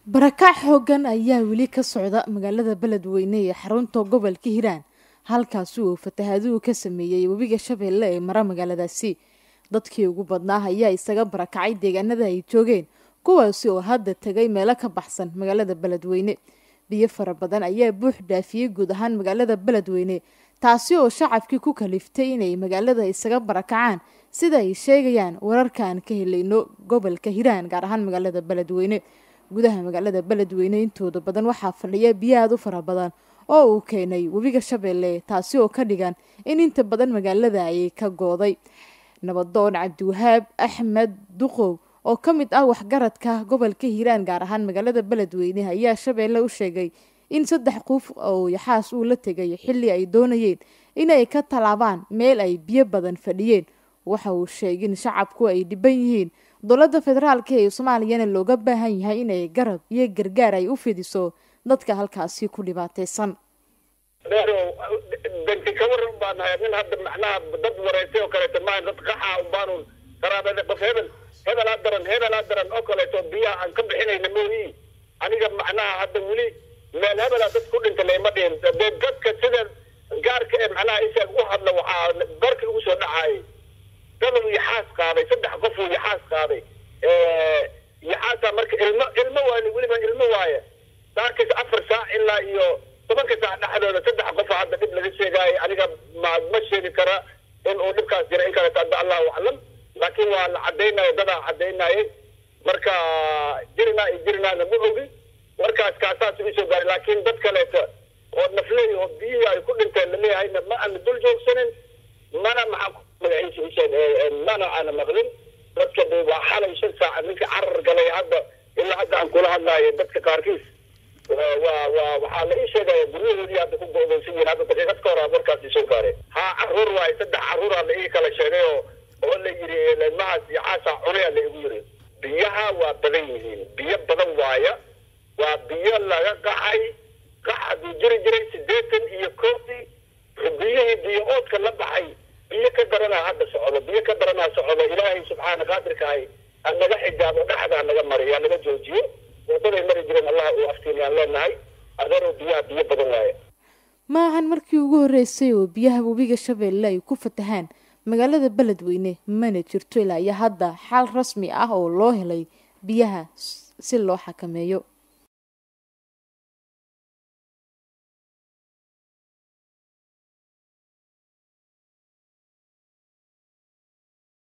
barakac xoogan ayaa weli ka socda magaalada beledweyne ee xarunta gobolka hiiraan halkaasi uu fatahaaduhu ka sameeyey webiga shabeelle ee mara magaaladaasi dadkii ugu badnaa ayaa isaga barakacay deegaanada ay joogeen kuwaasi oo hadda tegay meelo ka baxsan magaalada beledweyne biyo fara badan ayaa buux dhaafiyey guud ahaan magaalada beledweyne taasi oo shacabkii ku kaliftay inay magaalada isaga barakacaan sida ay sheegayaan wararka aan ka helayno gobolka hiiraan gaar ahaan magaalada beledweyne gudaha magaalada beledweyne intooda badan waxaa fadhiya biyo aada u fara badan oo uu keenay webiga shabeelle taasi oo ka dhigan in inta badan magaalada ay ka gooday nabadoon cabdiwahaab axmed duqow oo ka mid ah waxgaradka gobolka hiiraan gaar ahaan magaalada beledweyne ayaa shabeelle u sheegay in saddex qof oo yaxaas uu la tegay xilli ay doonayeen inay ka tallaabaan meel ay biyo badan fadhiyeen waxa uu sheegay in shacabku ay dhiban yihiin dowladda federaalka ee soomaaliyana looga baahan yahay inay garab iyo gargaar ay u fidiso dadka halkaasi ku dhibaataysan danti ka waran baan nahay nin hadda macnaha dad wareysay oo kaleeto maaha dad qaxa unbaanu qaraabada qof hebel hebelaa daran hebelaa daran oo kaleeto biyaha aan ka bixinayna mooyi aniga macnaha hadda weli meel hebelaa dad ku dhinta lama dhihin dee dadka sida gaarka ee macnaha isaga u hadla waxaa barka ugu soo dhacaayay dabal yaxaas qaaday saddex qof uu yaxaas qaaday yaxaasaa marka ilmo ilmo waani weliba ilmo waaye saakis afar saac ilaa iyo tobanka saac dhexdooda saddex qof hadda dhib laga sheegaayo aniga ma ma sheegi kara in uu dhibkaas jira in kaleeto hadda allahu aclam laakiin waa la cadaynayo dadaa cadaynayay marka jirinaa iyo jirinaana ma ogi markaas kaasaas isoo gaaray laakiin dad kaleeto oo nafley oo biyihii ay ku dhinteen laleeyahayna ma aana dul joogsanin mana maxaa magaciisa mana aana maqlin dadka de waa xalay shan saaca ninka carar galay hadda ilaa hadda aan kula hadlaayo dadka qaarkiis waa waa waxaa la ii sheegaya guryahoodii hadda ku go'daysan yihiin hadda daqiiqad ka hor aa markaas isoo gaaray haa caruur waaye saddex caruuraa la ii kala sheegay oo oo la yidhi ilmahaas iyo caasaa cunaya la igu yidhi biyaha waa badan yihiin biyo badan waaya waa biyo laga qaxay qax hadduu jiri jiray siddeetan iyo kooftii biyihii biyo oodka la baxay biyo ka daranaa hadda socdo biyo ka daranaa socdo ilaahay subxaana qaadirkaahay ha naga xijaabo dhexda ha naga mariyo ha naga joojiyo wadaday mari jireen allah uu aftiini aan leenahay adeerow biyaha biyo badan waaye ma ahan markii ugu horreysay oo biyaha webiga shabeelle ay ku fatahaan magaalada beledweyne mana jirto ilaa iyo hadda xal rasmi ah oo loo helay biyaha si loo xakameeyo